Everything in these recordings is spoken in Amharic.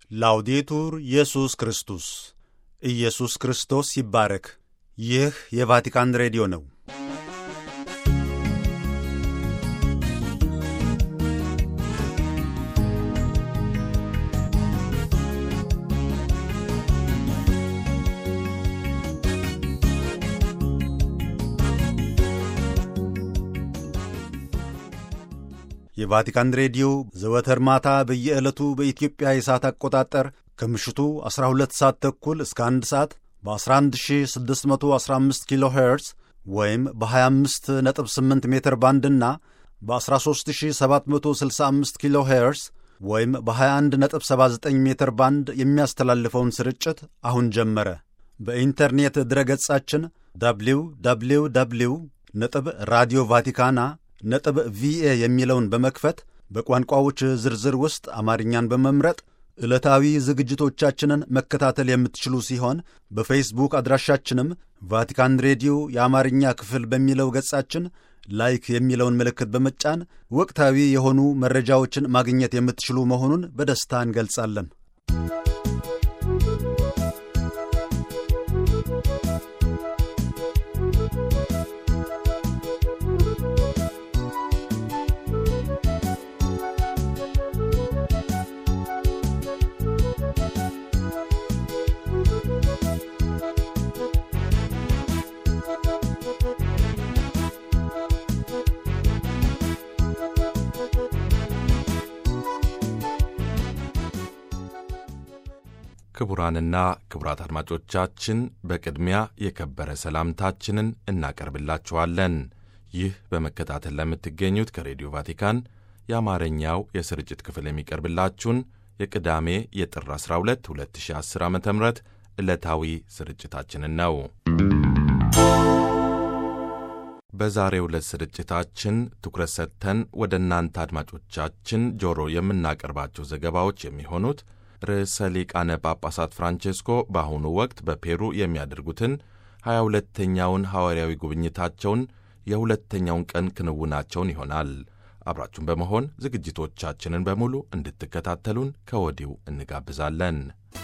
ላውዴቱር ኢየሱስ ክርስቶስ ኢየሱስ ክርስቶስ ይባረክ። ይህ የቫቲካን ሬዲዮ ነው። የቫቲካን ሬዲዮ ዘወትር ማታ በየዕለቱ በኢትዮጵያ የሰዓት አቆጣጠር ከምሽቱ 12 ሰዓት ተኩል እስከ 1 ሰዓት በ11615 ኪሎ ሄርዝ ወይም በ258 ሜትር ባንድና በ13765 ኪሎ ሄርዝ ወይም በ2179 ሜትር ባንድ የሚያስተላልፈውን ስርጭት አሁን ጀመረ። በኢንተርኔት ድረገጻችን ደብሊው ደብሊው ደብሊው ነጥብ ራዲዮ ቫቲካና ነጥብ ቪኤ የሚለውን በመክፈት በቋንቋዎች ዝርዝር ውስጥ አማርኛን በመምረጥ ዕለታዊ ዝግጅቶቻችንን መከታተል የምትችሉ ሲሆን በፌስቡክ አድራሻችንም ቫቲካን ሬዲዮ የአማርኛ ክፍል በሚለው ገጻችን ላይክ የሚለውን ምልክት በመጫን ወቅታዊ የሆኑ መረጃዎችን ማግኘት የምትችሉ መሆኑን በደስታ እንገልጻለን። ክቡራንና ክቡራት አድማጮቻችን በቅድሚያ የከበረ ሰላምታችንን እናቀርብላችኋለን። ይህ በመከታተል ለምትገኙት ከሬዲዮ ቫቲካን የአማርኛው የስርጭት ክፍል የሚቀርብላችሁን የቅዳሜ የጥር 12 2010 ዓ ም ዕለታዊ ስርጭታችንን ነው። በዛሬው ዕለት ስርጭታችን ትኩረት ሰጥተን ወደ እናንተ አድማጮቻችን ጆሮ የምናቀርባቸው ዘገባዎች የሚሆኑት ርዕሰ ሊቃነ ጳጳሳት ፍራንቼስኮ በአሁኑ ወቅት በፔሩ የሚያደርጉትን ሀያ ሁለተኛውን ሐዋርያዊ ጉብኝታቸውን የሁለተኛውን ቀን ክንውናቸውን ይሆናል። አብራችሁን በመሆን ዝግጅቶቻችንን በሙሉ እንድትከታተሉን ከወዲሁ እንጋብዛለን።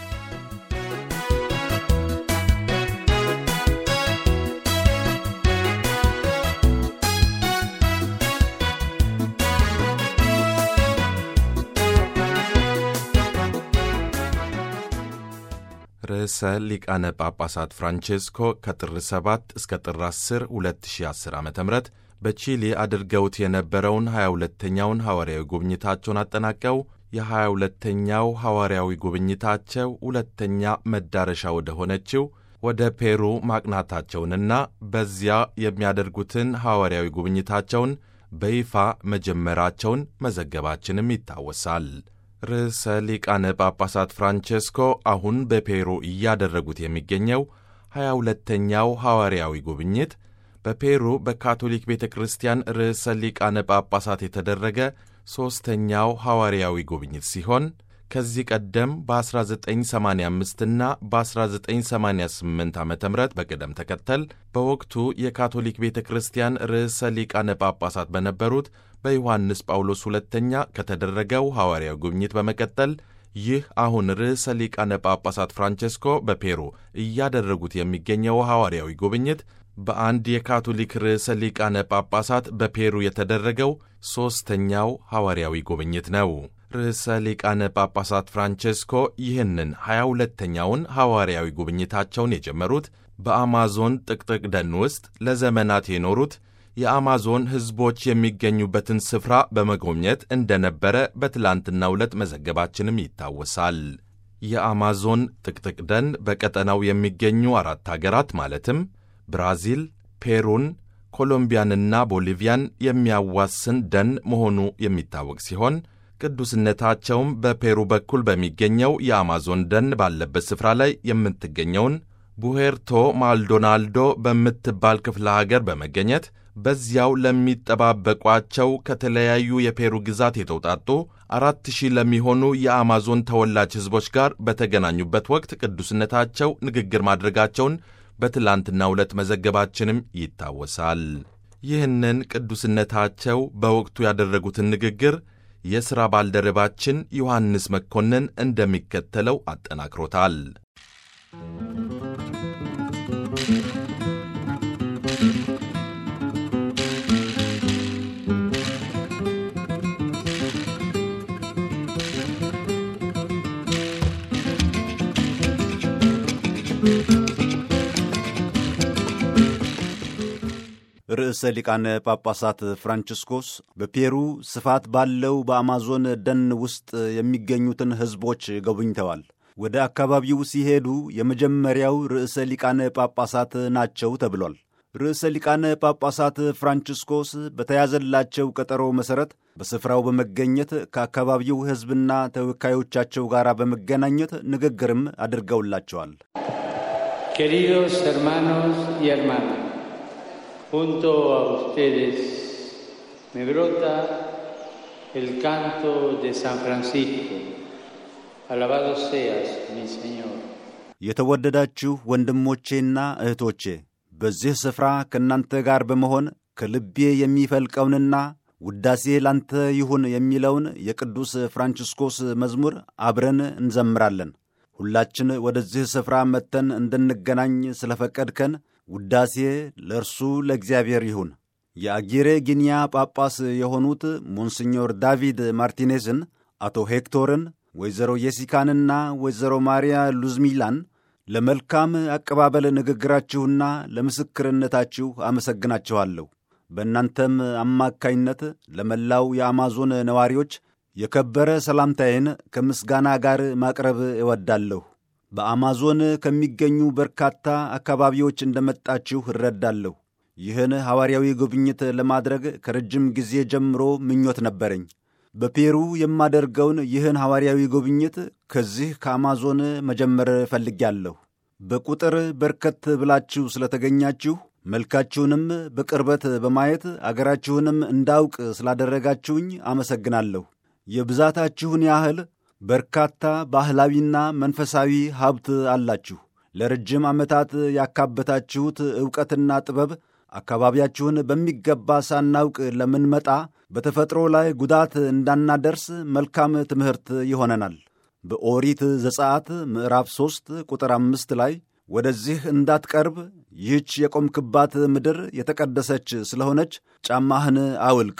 ርዕሰ ሊቃነ ጳጳሳት ፍራንቼስኮ ከጥር 7 እስከ ጥር 10 2010 ዓ ም በቺሊ አድርገውት የነበረውን 22ተኛውን ሐዋርያዊ ጉብኝታቸውን አጠናቀው የ22ተኛው ሐዋርያዊ ጉብኝታቸው ሁለተኛ መዳረሻ ወደ ሆነችው ወደ ፔሩ ማቅናታቸውንና በዚያ የሚያደርጉትን ሐዋርያዊ ጉብኝታቸውን በይፋ መጀመራቸውን መዘገባችንም ይታወሳል። ርዕሰ ሊቃነ ጳጳሳት ፍራንቼስኮ አሁን በፔሩ እያደረጉት የሚገኘው ሀያ ሁለተኛው ሐዋርያዊ ጉብኝት በፔሩ በካቶሊክ ቤተ ክርስቲያን ርዕሰ ሊቃነ ጳጳሳት የተደረገ ሦስተኛው ሐዋርያዊ ጉብኝት ሲሆን ከዚህ ቀደም በ1985ና በ1988 ዓ ም በቅደም ተከተል በወቅቱ የካቶሊክ ቤተ ክርስቲያን ርዕሰ ሊቃነ ጳጳሳት በነበሩት በዮሐንስ ጳውሎስ ሁለተኛ ከተደረገው ሐዋርያዊ ጉብኝት በመቀጠል ይህ አሁን ርዕሰ ሊቃነ ጳጳሳት ፍራንቼስኮ በፔሩ እያደረጉት የሚገኘው ሐዋርያዊ ጉብኝት በአንድ የካቶሊክ ርዕሰ ሊቃነ ጳጳሳት በፔሩ የተደረገው ሦስተኛው ሐዋርያዊ ጉብኝት ነው። ርዕሰ ሊቃነ ጳጳሳት ፍራንቼስኮ ይህንን ሀያ ሁለተኛውን ሐዋርያዊ ጉብኝታቸውን የጀመሩት በአማዞን ጥቅጥቅ ደን ውስጥ ለዘመናት የኖሩት የአማዞን ሕዝቦች የሚገኙበትን ስፍራ በመጎብኘት እንደነበረ በትላንትናው ዕለት መዘገባችንም ይታወሳል። የአማዞን ጥቅጥቅ ደን በቀጠናው የሚገኙ አራት አገራት ማለትም ብራዚል፣ ፔሩን፣ ኮሎምቢያንና ቦሊቪያን የሚያዋስን ደን መሆኑ የሚታወቅ ሲሆን ቅዱስነታቸውም በፔሩ በኩል በሚገኘው የአማዞን ደን ባለበት ስፍራ ላይ የምትገኘውን ቡሄርቶ ማልዶናልዶ በምትባል ክፍለ ሀገር በመገኘት በዚያው ለሚጠባበቋቸው ከተለያዩ የፔሩ ግዛት የተውጣጡ አራት ሺህ ለሚሆኑ የአማዞን ተወላጅ ሕዝቦች ጋር በተገናኙበት ወቅት ቅዱስነታቸው ንግግር ማድረጋቸውን በትላንትናው ዕለት መዘገባችንም ይታወሳል። ይህንን ቅዱስነታቸው በወቅቱ ያደረጉትን ንግግር የሥራ ባልደረባችን ዮሐንስ መኮንን እንደሚከተለው አጠናክሮታል። ርዕሰ ሊቃነ ጳጳሳት ፍራንቺስኮስ በፔሩ ስፋት ባለው በአማዞን ደን ውስጥ የሚገኙትን ሕዝቦች ጎብኝተዋል። ወደ አካባቢው ሲሄዱ የመጀመሪያው ርዕሰ ሊቃነ ጳጳሳት ናቸው ተብሏል። ርዕሰ ሊቃነ ጳጳሳት ፍራንቺስኮስ በተያዘላቸው ቀጠሮ መሠረት በስፍራው በመገኘት ከአካባቢው ሕዝብና ተወካዮቻቸው ጋር በመገናኘት ንግግርም አድርገውላቸዋል። Queridos hermanos y hermanas, junto a ustedes me brota el canto de San Francisco. Alabado seas, mi Señor. የተወደዳችሁ ወንድሞቼና እህቶቼ በዚህ ስፍራ ከእናንተ ጋር በመሆን ከልቤ የሚፈልቀውንና ውዳሴ ላንተ ይሁን የሚለውን የቅዱስ ፍራንቺስኮስ መዝሙር አብረን እንዘምራለን። ሁላችን ወደዚህ ስፍራ መጥተን እንድንገናኝ ስለፈቀድከን ውዳሴ ለእርሱ ለእግዚአብሔር ይሁን። የአጊሬ ጊኒያ ጳጳስ የሆኑት ሞንስኞር ዳቪድ ማርቲኔዝን፣ አቶ ሄክቶርን፣ ወይዘሮ የሲካንና ወይዘሮ ማርያ ሉዝሚላን ለመልካም አቀባበል ንግግራችሁና ለምስክርነታችሁ አመሰግናችኋለሁ። በእናንተም አማካይነት ለመላው የአማዞን ነዋሪዎች የከበረ ሰላምታዬን ከምስጋና ጋር ማቅረብ እወዳለሁ። በአማዞን ከሚገኙ በርካታ አካባቢዎች እንደመጣችሁ እረዳለሁ። ይህን ሐዋርያዊ ጉብኝት ለማድረግ ከረጅም ጊዜ ጀምሮ ምኞት ነበረኝ። በፔሩ የማደርገውን ይህን ሐዋርያዊ ጉብኝት ከዚህ ከአማዞን መጀመር እፈልጋለሁ። በቁጥር በርከት ብላችሁ ስለተገኛችሁ መልካችሁንም በቅርበት በማየት አገራችሁንም እንዳውቅ ስላደረጋችሁኝ አመሰግናለሁ። የብዛታችሁን ያህል በርካታ ባህላዊና መንፈሳዊ ሀብት አላችሁ። ለረጅም ዓመታት ያካበታችሁት ዕውቀትና ጥበብ አካባቢያችሁን በሚገባ ሳናውቅ ለምንመጣ በተፈጥሮ ላይ ጉዳት እንዳናደርስ መልካም ትምህርት ይሆነናል። በኦሪት ዘጸአት ምዕራፍ ሦስት ቁጥር አምስት ላይ ወደዚህ እንዳትቀርብ ይህች የቆምክባት ምድር የተቀደሰች ስለሆነች ጫማህን አውልቅ።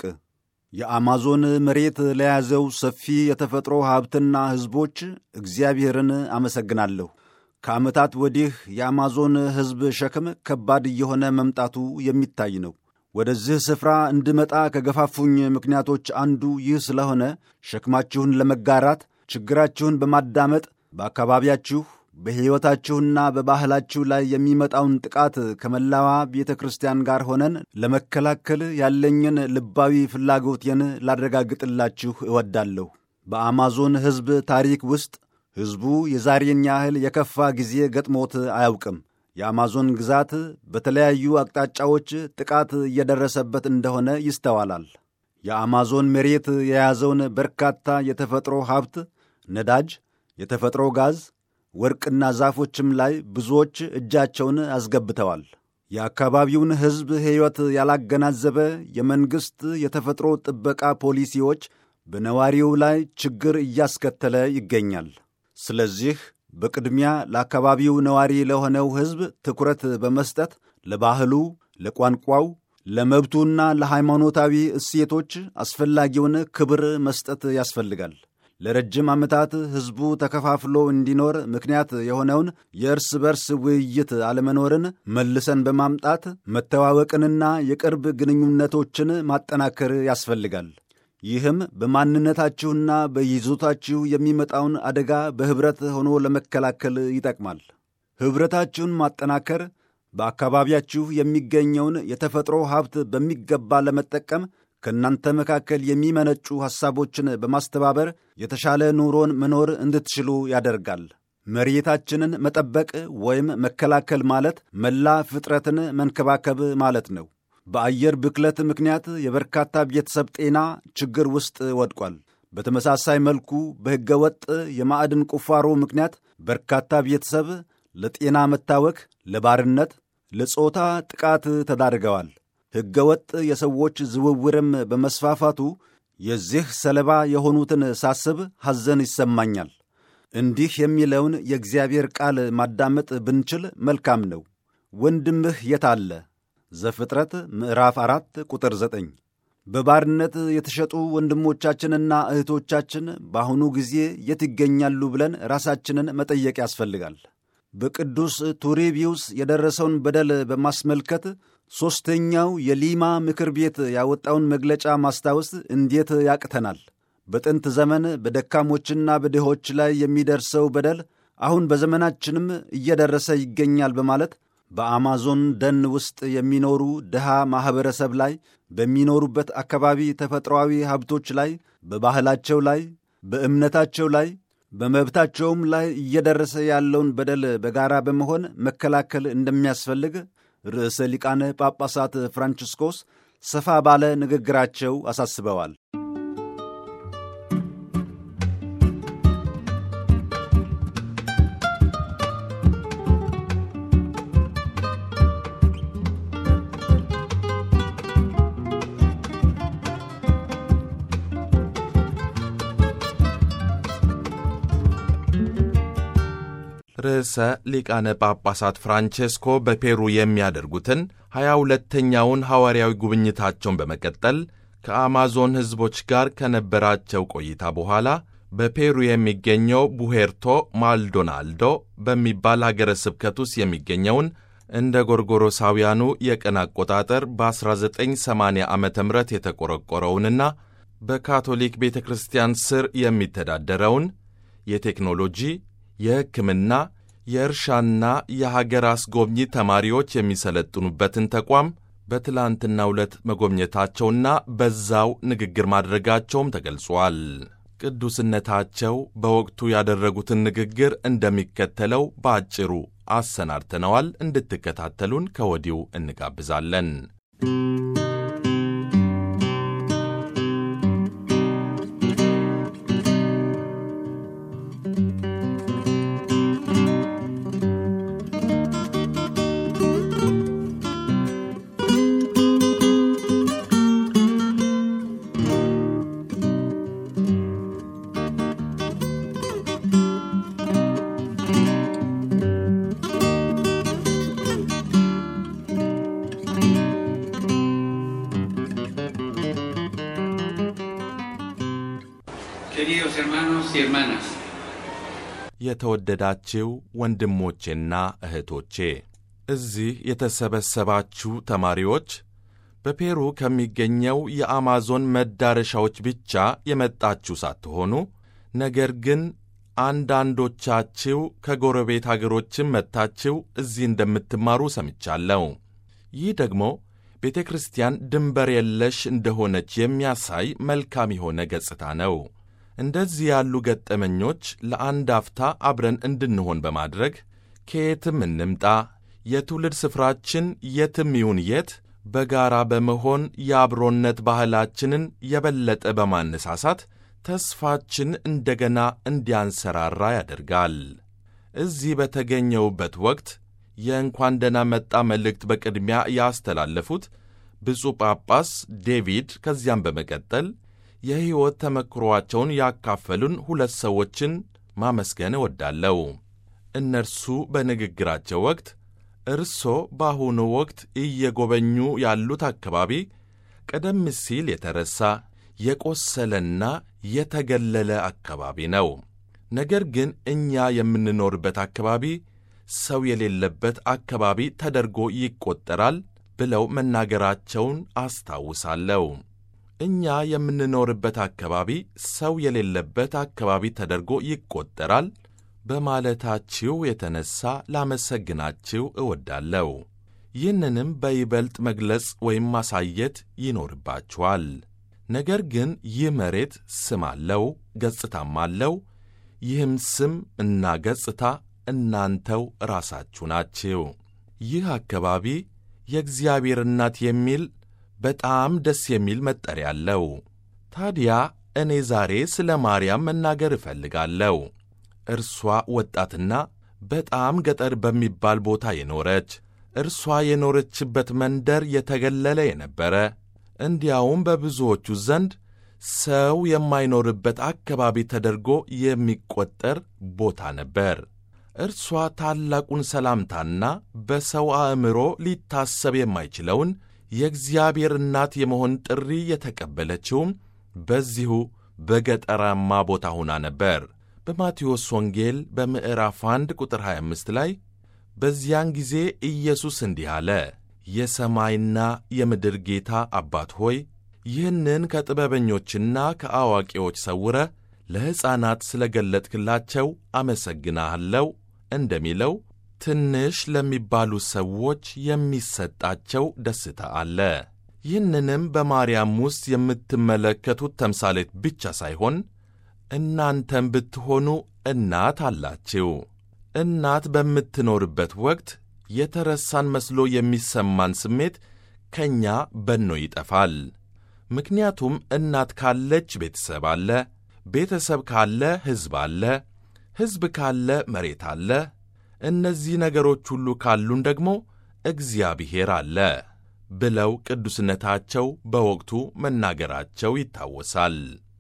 የአማዞን መሬት ለያዘው ሰፊ የተፈጥሮ ሀብትና ሕዝቦች እግዚአብሔርን አመሰግናለሁ። ከዓመታት ወዲህ የአማዞን ሕዝብ ሸክም ከባድ እየሆነ መምጣቱ የሚታይ ነው። ወደዚህ ስፍራ እንድመጣ ከገፋፉኝ ምክንያቶች አንዱ ይህ ስለሆነ ሸክማችሁን ለመጋራት ችግራችሁን በማዳመጥ በአካባቢያችሁ በሕይወታችሁና በባህላችሁ ላይ የሚመጣውን ጥቃት ከመላዋ ቤተ ክርስቲያን ጋር ሆነን ለመከላከል ያለኝን ልባዊ ፍላጎቴን ላረጋግጥላችሁ እወዳለሁ። በአማዞን ሕዝብ ታሪክ ውስጥ ሕዝቡ የዛሬን ያህል የከፋ ጊዜ ገጥሞት አያውቅም። የአማዞን ግዛት በተለያዩ አቅጣጫዎች ጥቃት እየደረሰበት እንደሆነ ይስተዋላል። የአማዞን መሬት የያዘውን በርካታ የተፈጥሮ ሀብት፣ ነዳጅ፣ የተፈጥሮ ጋዝ ወርቅና ዛፎችም ላይ ብዙዎች እጃቸውን አስገብተዋል። የአካባቢውን ሕዝብ ሕይወት ያላገናዘበ የመንግሥት የተፈጥሮ ጥበቃ ፖሊሲዎች በነዋሪው ላይ ችግር እያስከተለ ይገኛል። ስለዚህ በቅድሚያ ለአካባቢው ነዋሪ ለሆነው ሕዝብ ትኩረት በመስጠት ለባህሉ፣ ለቋንቋው፣ ለመብቱና ለሃይማኖታዊ እሴቶች አስፈላጊውን ክብር መስጠት ያስፈልጋል። ለረጅም ዓመታት ሕዝቡ ተከፋፍሎ እንዲኖር ምክንያት የሆነውን የእርስ በርስ ውይይት አለመኖርን መልሰን በማምጣት መተዋወቅንና የቅርብ ግንኙነቶችን ማጠናከር ያስፈልጋል። ይህም በማንነታችሁና በይዞታችሁ የሚመጣውን አደጋ በኅብረት ሆኖ ለመከላከል ይጠቅማል። ኅብረታችሁን ማጠናከር በአካባቢያችሁ የሚገኘውን የተፈጥሮ ሀብት በሚገባ ለመጠቀም ከእናንተ መካከል የሚመነጩ ሐሳቦችን በማስተባበር የተሻለ ኑሮን መኖር እንድትችሉ ያደርጋል። መሬታችንን መጠበቅ ወይም መከላከል ማለት መላ ፍጥረትን መንከባከብ ማለት ነው። በአየር ብክለት ምክንያት የበርካታ ቤተሰብ ጤና ችግር ውስጥ ወድቋል። በተመሳሳይ መልኩ በሕገ ወጥ የማዕድን ቁፋሮ ምክንያት በርካታ ቤተሰብ ለጤና መታወክ፣ ለባርነት፣ ለጾታ ጥቃት ተዳርገዋል። ሕገ ወጥ የሰዎች ዝውውርም በመስፋፋቱ የዚህ ሰለባ የሆኑትን ሳስብ ሐዘን ይሰማኛል። እንዲህ የሚለውን የእግዚአብሔር ቃል ማዳመጥ ብንችል መልካም ነው። ወንድምህ የት አለ? ዘፍጥረት ምዕራፍ አራት ቁጥር ዘጠኝ በባርነት የተሸጡ ወንድሞቻችንና እህቶቻችን በአሁኑ ጊዜ የት ይገኛሉ ብለን ራሳችንን መጠየቅ ያስፈልጋል። በቅዱስ ቱሪቢዩስ የደረሰውን በደል በማስመልከት ሦስተኛው የሊማ ምክር ቤት ያወጣውን መግለጫ ማስታወስ እንዴት ያቅተናል? በጥንት ዘመን በደካሞችና በድሆች ላይ የሚደርሰው በደል አሁን በዘመናችንም እየደረሰ ይገኛል በማለት በአማዞን ደን ውስጥ የሚኖሩ ድሃ ማኅበረሰብ ላይ በሚኖሩበት አካባቢ ተፈጥሮአዊ ሀብቶች ላይ፣ በባህላቸው ላይ፣ በእምነታቸው ላይ፣ በመብታቸውም ላይ እየደረሰ ያለውን በደል በጋራ በመሆን መከላከል እንደሚያስፈልግ ርዕሰ ሊቃነ ጳጳሳት ፍራንቺስኮስ ሰፋ ባለ ንግግራቸው አሳስበዋል። ርዕሰ ሊቃነ ጳጳሳት ፍራንቼስኮ በፔሩ የሚያደርጉትን ሀያ ሁለተኛውን ሐዋርያዊ ጉብኝታቸውን በመቀጠል ከአማዞን ሕዝቦች ጋር ከነበራቸው ቆይታ በኋላ በፔሩ የሚገኘው ቡሄርቶ ማልዶናልዶ በሚባል ሀገረ ስብከት ውስጥ የሚገኘውን እንደ ጎርጎሮሳውያኑ የቀን አቆጣጠር በ1980 ዓ ም የተቆረቆረውንና በካቶሊክ ቤተ ክርስቲያን ስር የሚተዳደረውን የቴክኖሎጂ የሕክምና፣ የእርሻና የሀገር አስጎብኚ ተማሪዎች የሚሰለጥኑበትን ተቋም በትላንትናው ዕለት መጎብኘታቸውና በዛው ንግግር ማድረጋቸውም ተገልጿል። ቅዱስነታቸው በወቅቱ ያደረጉትን ንግግር እንደሚከተለው በአጭሩ አሰናድተነዋል። እንድትከታተሉን ከወዲሁ እንጋብዛለን። Queridos hermanos y hermanas, የተወደዳችው ወንድሞቼና እህቶቼ እዚህ የተሰበሰባችሁ ተማሪዎች በፔሩ ከሚገኘው የአማዞን መዳረሻዎች ብቻ የመጣችሁ ሳትሆኑ ነገር ግን አንዳንዶቻችሁ ከጎረቤት አገሮችም መጥታችሁ እዚህ እንደምትማሩ ሰምቻለሁ። ይህ ደግሞ ቤተ ክርስቲያን ድንበር የለሽ እንደሆነች የሚያሳይ መልካም የሆነ ገጽታ ነው። እንደዚህ ያሉ ገጠመኞች ለአንድ አፍታ አብረን እንድንሆን በማድረግ ከየትም እንምጣ፣ የትውልድ ስፍራችን የትም ይሁን የት በጋራ በመሆን የአብሮነት ባህላችንን የበለጠ በማነሳሳት ተስፋችን እንደገና እንዲያንሰራራ ያደርጋል። እዚህ በተገኘውበት ወቅት የእንኳን ደህና መጣ መልእክት በቅድሚያ ያስተላለፉት ብፁዕ ጳጳስ ዴቪድ ከዚያም በመቀጠል የሕይወት ተመክሮአቸውን ያካፈሉን ሁለት ሰዎችን ማመስገን እወዳለሁ። እነርሱ በንግግራቸው ወቅት እርሶ በአሁኑ ወቅት እየጎበኙ ያሉት አካባቢ ቀደም ሲል የተረሳ የቆሰለና የተገለለ አካባቢ ነው። ነገር ግን እኛ የምንኖርበት አካባቢ ሰው የሌለበት አካባቢ ተደርጎ ይቆጠራል ብለው መናገራቸውን አስታውሳለሁ። እኛ የምንኖርበት አካባቢ ሰው የሌለበት አካባቢ ተደርጎ ይቆጠራል በማለታችሁ የተነሳ ላመሰግናችሁ እወዳለሁ። ይህንንም በይበልጥ መግለጽ ወይም ማሳየት ይኖርባችኋል። ነገር ግን ይህ መሬት ስም አለው፣ ገጽታም አለው። ይህም ስም እና ገጽታ እናንተው ራሳችሁ ናችሁ። ይህ አካባቢ የእግዚአብሔር እናት የሚል በጣም ደስ የሚል መጠሪያ አለው። ታዲያ እኔ ዛሬ ስለ ማርያም መናገር እፈልጋለሁ። እርሷ ወጣትና በጣም ገጠር በሚባል ቦታ የኖረች እርሷ የኖረችበት መንደር የተገለለ የነበረ እንዲያውም በብዙዎቹ ዘንድ ሰው የማይኖርበት አካባቢ ተደርጎ የሚቆጠር ቦታ ነበር። እርሷ ታላቁን ሰላምታና በሰው አእምሮ ሊታሰብ የማይችለውን የእግዚአብሔር እናት የመሆን ጥሪ የተቀበለችውም በዚሁ በገጠራማ ቦታ ሆና ነበር። በማቴዎስ ወንጌል በምዕራፍ 1 ቁጥር 25 ላይ በዚያን ጊዜ ኢየሱስ እንዲህ አለ፣ የሰማይና የምድር ጌታ አባት ሆይ ይህንን ከጥበበኞችና ከአዋቂዎች ሰውረ ለሕፃናት ስለ ገለጥክላቸው አመሰግናለሁ እንደሚለው ትንሽ ለሚባሉ ሰዎች የሚሰጣቸው ደስታ አለ። ይህንንም በማርያም ውስጥ የምትመለከቱት ተምሳሌት ብቻ ሳይሆን እናንተም ብትሆኑ እናት አላችሁ። እናት በምትኖርበት ወቅት የተረሳን መስሎ የሚሰማን ስሜት ከእኛ በኖ ይጠፋል። ምክንያቱም እናት ካለች ቤተሰብ አለ፣ ቤተሰብ ካለ ሕዝብ አለ፣ ሕዝብ ካለ መሬት አለ። እነዚህ ነገሮች ሁሉ ካሉን ደግሞ እግዚአብሔር አለ ብለው ቅዱስነታቸው በወቅቱ መናገራቸው ይታወሳል።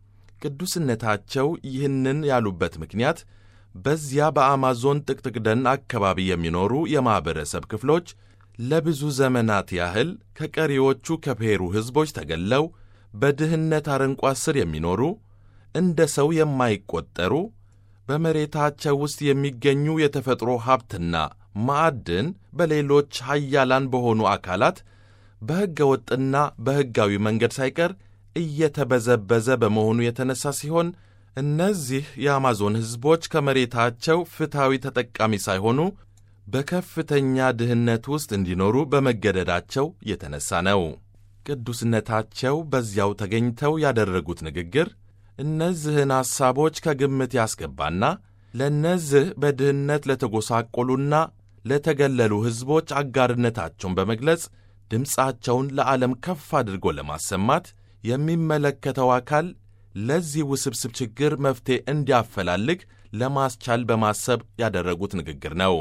ቅዱስነታቸው ይህንን ያሉበት ምክንያት በዚያ በአማዞን ጥቅጥቅ ደን አካባቢ የሚኖሩ የማኅበረሰብ ክፍሎች ለብዙ ዘመናት ያህል ከቀሪዎቹ ከፔሩ ሕዝቦች ተገለው በድህነት አረንቋ ስር የሚኖሩ እንደ ሰው የማይቆጠሩ በመሬታቸው ውስጥ የሚገኙ የተፈጥሮ ሀብትና ማዕድን በሌሎች ሀያላን በሆኑ አካላት በሕገ ወጥና በሕጋዊ መንገድ ሳይቀር እየተበዘበዘ በመሆኑ የተነሳ ሲሆን እነዚህ የአማዞን ሕዝቦች ከመሬታቸው ፍትሐዊ ተጠቃሚ ሳይሆኑ በከፍተኛ ድህነት ውስጥ እንዲኖሩ በመገደዳቸው የተነሳ ነው። ቅዱስነታቸው በዚያው ተገኝተው ያደረጉት ንግግር እነዚህን ሐሳቦች ከግምት ያስገባና ለእነዚህ በድህነት ለተጎሳቆሉና ለተገለሉ ሕዝቦች አጋርነታቸውን በመግለጽ ድምፃቸውን ለዓለም ከፍ አድርጎ ለማሰማት የሚመለከተው አካል ለዚህ ውስብስብ ችግር መፍትሔ እንዲያፈላልግ ለማስቻል በማሰብ ያደረጉት ንግግር ነው።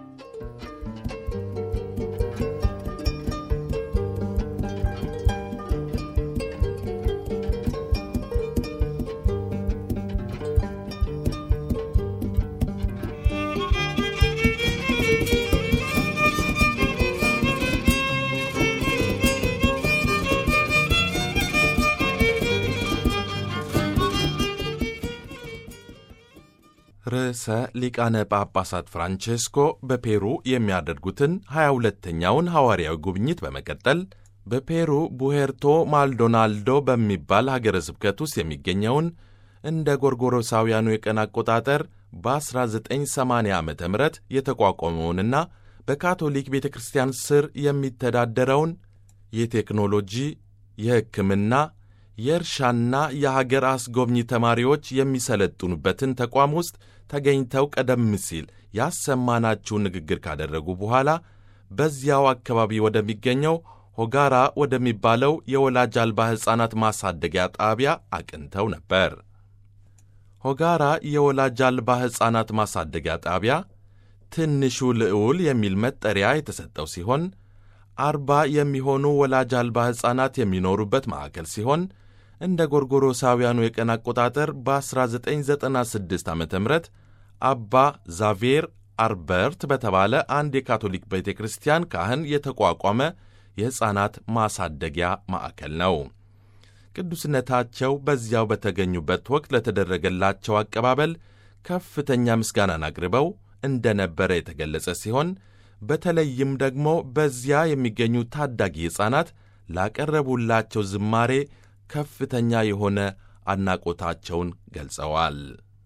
ርዕሰ ሊቃነ ጳጳሳት ፍራንቼስኮ በፔሩ የሚያደርጉትን 22ተኛውን ሐዋርያዊ ጉብኝት በመቀጠል በፔሩ ቡሄርቶ ማልዶናልዶ በሚባል ሀገረ ስብከት ውስጥ የሚገኘውን እንደ ጎርጎሮሳውያኑ የቀን አቆጣጠር በ1980 ዓ ም የተቋቋመውንና በካቶሊክ ቤተ ክርስቲያን ስር የሚተዳደረውን የቴክኖሎጂ፣ የሕክምና፣ የእርሻና የሀገር አስጎብኚ ተማሪዎች የሚሰለጥኑበትን ተቋም ውስጥ ተገኝተው ቀደም ሲል ያሰማናችውን ንግግር ካደረጉ በኋላ በዚያው አካባቢ ወደሚገኘው ሆጋራ ወደሚባለው የወላጅ አልባ ሕፃናት ማሳደጊያ ጣቢያ አቅንተው ነበር። ሆጋራ የወላጅ አልባ ሕፃናት ማሳደጊያ ጣቢያ ትንሹ ልዑል የሚል መጠሪያ የተሰጠው ሲሆን አርባ የሚሆኑ ወላጅ አልባ ሕፃናት የሚኖሩበት ማዕከል ሲሆን እንደ ጎርጎሮሳውያኑ የቀን አቆጣጠር በ1996 ዓ ም አባ ዛቬር አርበርት በተባለ አንድ የካቶሊክ ቤተ ክርስቲያን ካህን የተቋቋመ የሕፃናት ማሳደጊያ ማዕከል ነው። ቅዱስነታቸው በዚያው በተገኙበት ወቅት ለተደረገላቸው አቀባበል ከፍተኛ ምስጋናን አቅርበው እንደነበረ የተገለጸ ሲሆን በተለይም ደግሞ በዚያ የሚገኙ ታዳጊ ሕፃናት ላቀረቡላቸው ዝማሬ ከፍተኛ የሆነ አድናቆታቸውን ገልጸዋል።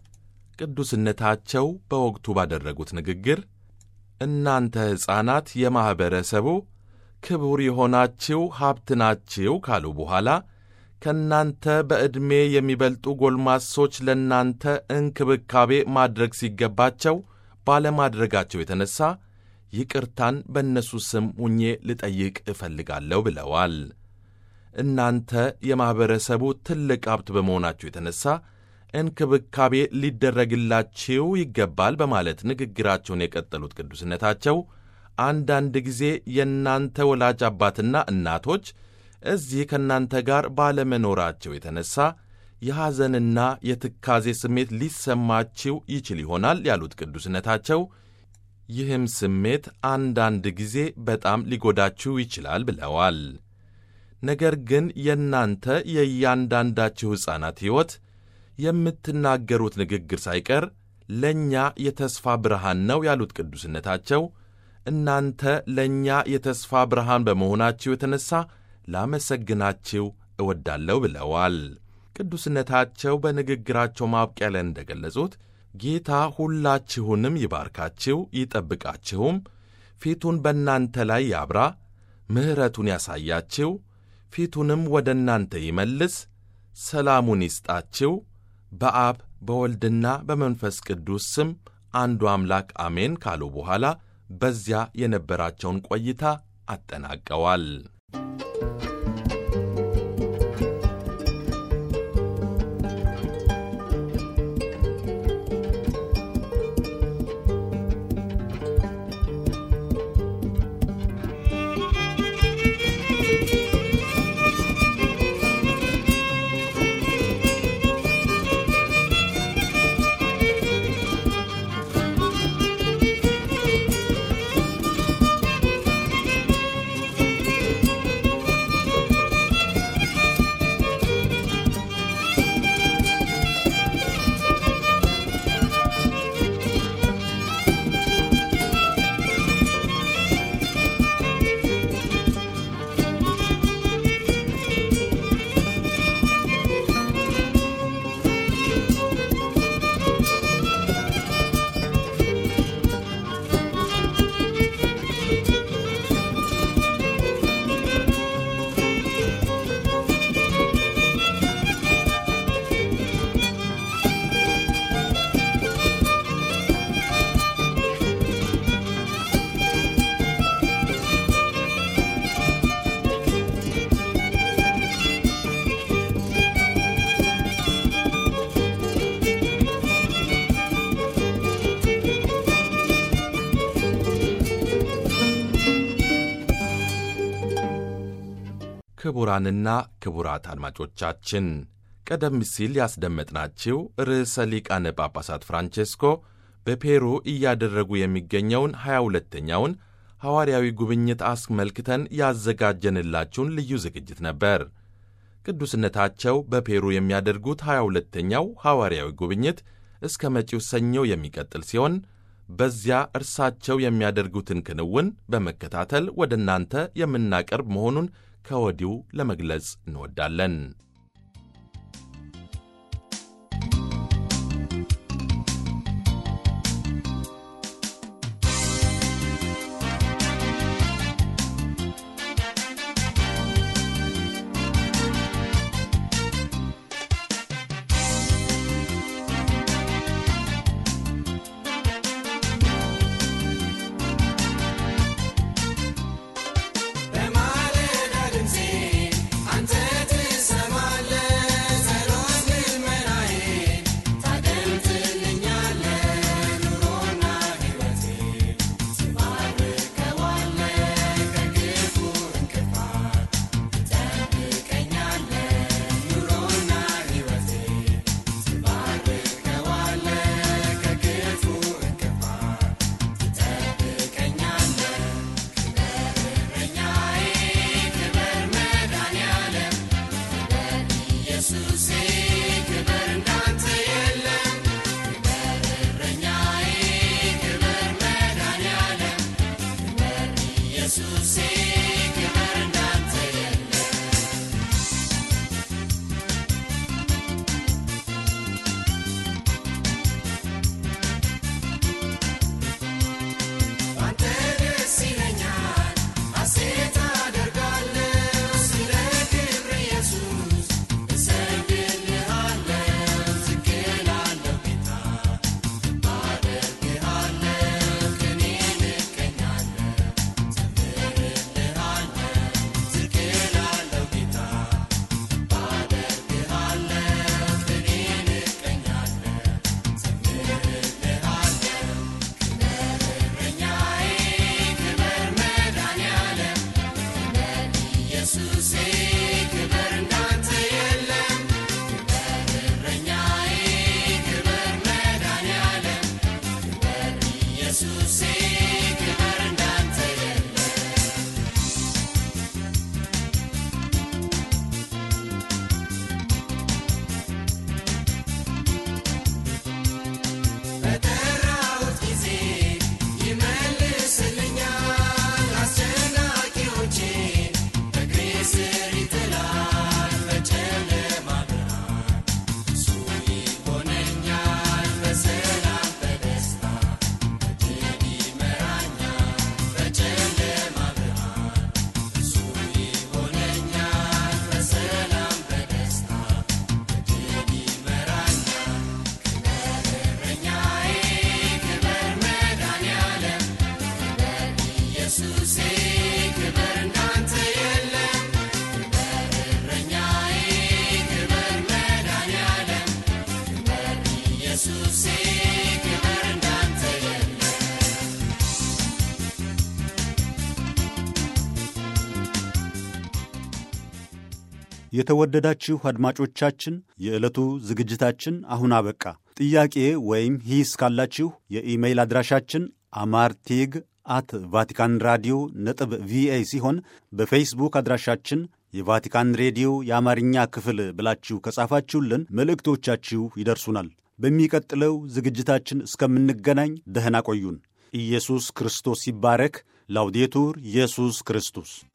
ቅዱስነታቸው በወቅቱ ባደረጉት ንግግር እናንተ ሕፃናት የማኅበረሰቡ ክቡር የሆናችሁ ሀብት ናችሁ ካሉ በኋላ ከእናንተ በዕድሜ የሚበልጡ ጎልማሶች ለእናንተ እንክብካቤ ማድረግ ሲገባቸው ባለማድረጋቸው የተነሣ ይቅርታን በእነሱ ስም ሁኜ ልጠይቅ እፈልጋለሁ ብለዋል። እናንተ የማኅበረሰቡ ትልቅ ሀብት በመሆናችሁ የተነሣ እንክብካቤ ሊደረግላችሁ ይገባል በማለት ንግግራቸውን የቀጠሉት ቅዱስነታቸው አንዳንድ ጊዜ የእናንተ ወላጅ አባትና እናቶች እዚህ ከእናንተ ጋር ባለመኖራቸው የተነሣ የሐዘንና የትካዜ ስሜት ሊሰማችው ይችል ይሆናል ያሉት ቅዱስነታቸው ይህም ስሜት አንዳንድ ጊዜ በጣም ሊጎዳችሁ ይችላል ብለዋል። ነገር ግን የእናንተ የእያንዳንዳችሁ ሕፃናት ሕይወት የምትናገሩት ንግግር ሳይቀር ለእኛ የተስፋ ብርሃን ነው ያሉት ቅዱስነታቸው እናንተ ለእኛ የተስፋ ብርሃን በመሆናችሁ የተነሣ ላመሰግናችሁ እወዳለሁ ብለዋል። ቅዱስነታቸው በንግግራቸው ማብቂያ ላይ እንደገለጹት ጌታ ሁላችሁንም ይባርካችሁ ይጠብቃችሁም፣ ፊቱን በእናንተ ላይ ያብራ፣ ምሕረቱን ያሳያችሁ፣ ፊቱንም ወደ እናንተ ይመልስ፣ ሰላሙን ይስጣችሁ። በአብ በወልድና በመንፈስ ቅዱስ ስም አንዱ አምላክ አሜን ካሉ በኋላ በዚያ የነበራቸውን ቆይታ አጠናቀዋል። ክቡራንና ክቡራት አድማጮቻችን ቀደም ሲል ያስደመጥናችሁ ርዕሰ ሊቃነ ጳጳሳት ፍራንቼስኮ በፔሩ እያደረጉ የሚገኘውን ሀያ ሁለተኛውን ሐዋርያዊ ጉብኝት አስመልክተን ያዘጋጀንላችሁን ልዩ ዝግጅት ነበር። ቅዱስነታቸው በፔሩ የሚያደርጉት ሀያ ሁለተኛው ሐዋርያዊ ጉብኝት እስከ መጪው ሰኞ የሚቀጥል ሲሆን በዚያ እርሳቸው የሚያደርጉትን ክንውን በመከታተል ወደ እናንተ የምናቀርብ መሆኑን ከወዲሁ ለመግለጽ እንወዳለን። በማለዳ ድምፄ አንተ ትሰማ የተወደዳችሁ አድማጮቻችን የዕለቱ ዝግጅታችን አሁን አበቃ። ጥያቄ ወይም ሂስ ካላችሁ የኢሜይል አድራሻችን አማርቴግ አት ቫቲካን ራዲዮ ነጥብ ቪኦኤ ሲሆን በፌስቡክ አድራሻችን የቫቲካን ሬዲዮ የአማርኛ ክፍል ብላችሁ ከጻፋችሁልን መልእክቶቻችሁ ይደርሱናል። በሚቀጥለው ዝግጅታችን እስከምንገናኝ ደህና ቆዩን። ኢየሱስ ክርስቶስ ይባረክ። ላውዴቱር ኢየሱስ ክርስቶስ